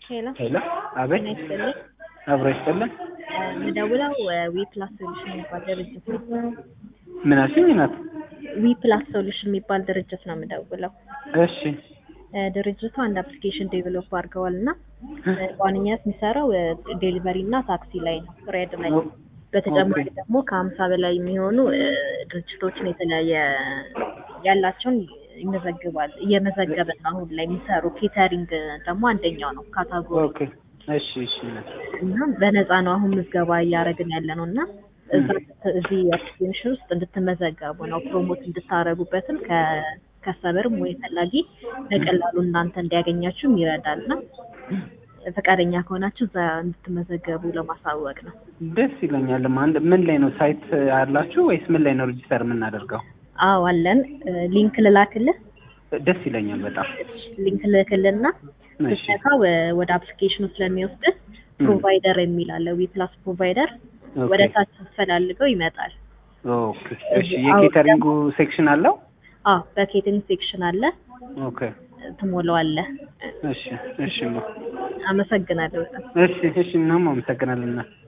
ሄሎ ሄሎ፣ አቤት። ጤና ይስጥልኝ። አብሮ ይስጥልን። የምደውለው ዊ ፕላስ ሶሉሽን የሚባል ድርጅት ነው። ምን አልሽኝ እናት? ዊ ፕላስ ሶሉሽን የሚባል ድርጅት ነው የምደውለው። እሺ፣ እ፣ ድርጅቱ አንድ አፕሊኬሽን ዴቨሎፕ አድርገዋል እና እ፣ በዋነኛነት የሚሰራው ዴሊቨሪ እና ታክሲ ላይ ነው፣ ሬድ ላይ። ኦ- በተጨማሪ ኦኬ። ደግሞ ከሀምሳ በላይ የሚሆኑ እ፣ ድርጅቶችን የተለያየ ያላቸውን ይመዘግባል እየመዘገበ ነው አሁን ላይ የሚሰሩ ኬተሪንግ ደግሞ አንደኛው ነው ካታጎሪ ኦኬ። እሺ፣ እሺ እናት። እና በነፃ ነው አሁን ምዝገባ እያደረግን ያለ ነው እና እዛ እዚህ አፕሊኬሽን ውስጥ እንድትመዘገቡ ነው ፕሮሞት እንድታረጉበትም ከከሰበርም ወይ ፈላጊ በቀላሉ እናንተ እንዲያገኛችሁም ይረዳል እና ፈቃደኛ ከሆናችሁ እዛ እንድትመዘገቡ ለማሳወቅ ነው። ደስ ይለኛል። አንድ ምን ላይ ነው ሳይት አላችሁ ወይስ ምን ላይ ነው ሬጂስተር የምናደርገው? አዎ አለን። ሊንክ ልላክልህ። ደስ ይለኛል በጣም። ሊንክ ልክልና እሺ፣ ስትነካው ወደ አፕሊኬሽኑ ስለሚወስድህ ፕሮቫይደር የሚል አለ። ዊ ፕላስ ፕሮቫይደር ኦኬ፣ ወደ ታች ስትፈላልገው ይመጣል። ኦኬ። እሺ፣ የኬተሪንጉ ሴክሽን አለው? አዎ በኬቲንግ ሴክሽን አለ፣ ኦኬ። ትሞላዋለህ። እሺ፣ እሺ፣ ማ- አመሰግናለሁ በጣም። እሺ፣ እሺ። እናም አመሰግናለን እናት።